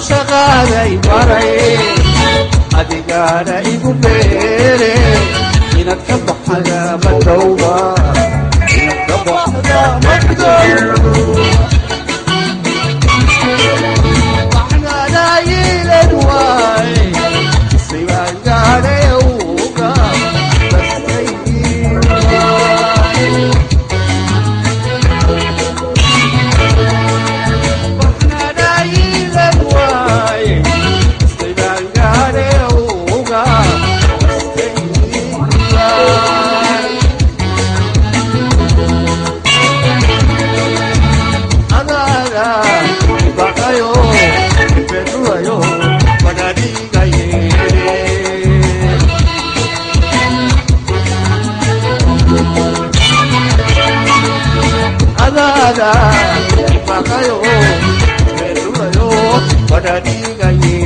caashaqaaday baray adigaana igu beere inaad ka baxda madowba inaad ka baxda madowba waxnaanaayilan waay sibaan gaadhay uga bastay waay waxnaanaayilan waay sibaan gaadhay uga bastay waay adaada baqayo bedulayo banadigaye adaada baqayo bedulayo banadigaye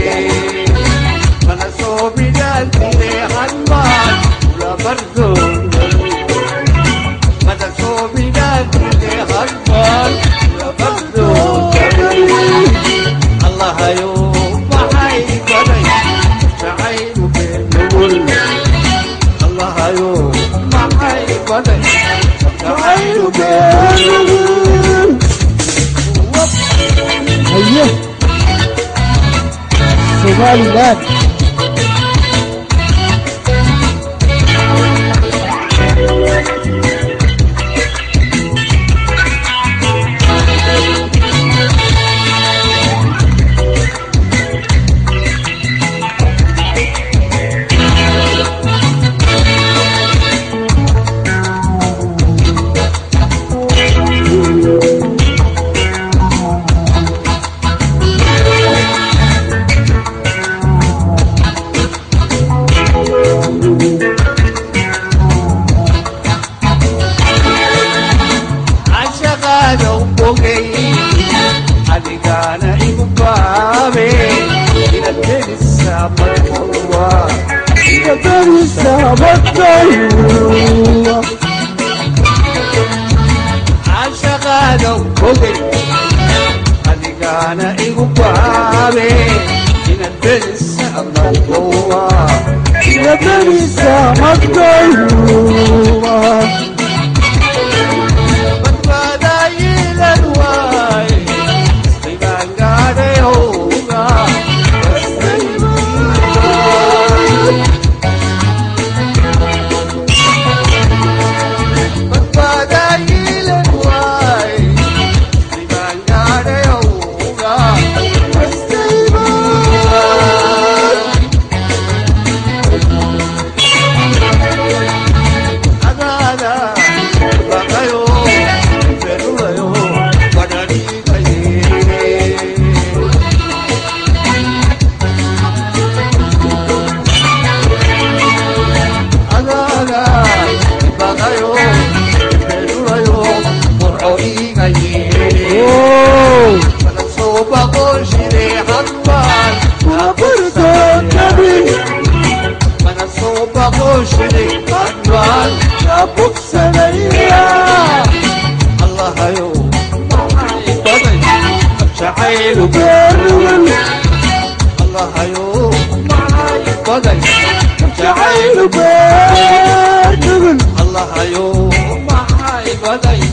mana soo bidaalkine hanmaan ula bardoonay mana soo bidaalkine hanmaan ula bardoonay allahayo maxay baday jacaylu beenugul allahayo maxay baday jacaylu beenugul haye somalilan cashaqaada u bogay adigaana igu baabe inaad kelisaa madowwa gabarisa madowba cashaqaada u bogay adigaana igu baabe inaad kelisaa madowwa gabarisa madowba badbaadaayilan waay ibaan gaadhay howga badbaadaayilan waay ibaan gaadhay howga adaada baqayo berulayo badhadhigaye adaada baqayo berulayo burco igaye Oh, mana soo baqoshire hadbaan burdoontabin mana soo baqoshire hadbaan abugsanaya allahayo maxay baday jacaylu beerugul allahayo maxay baday jacaylu jacaylu beernugul allahayo maxay baday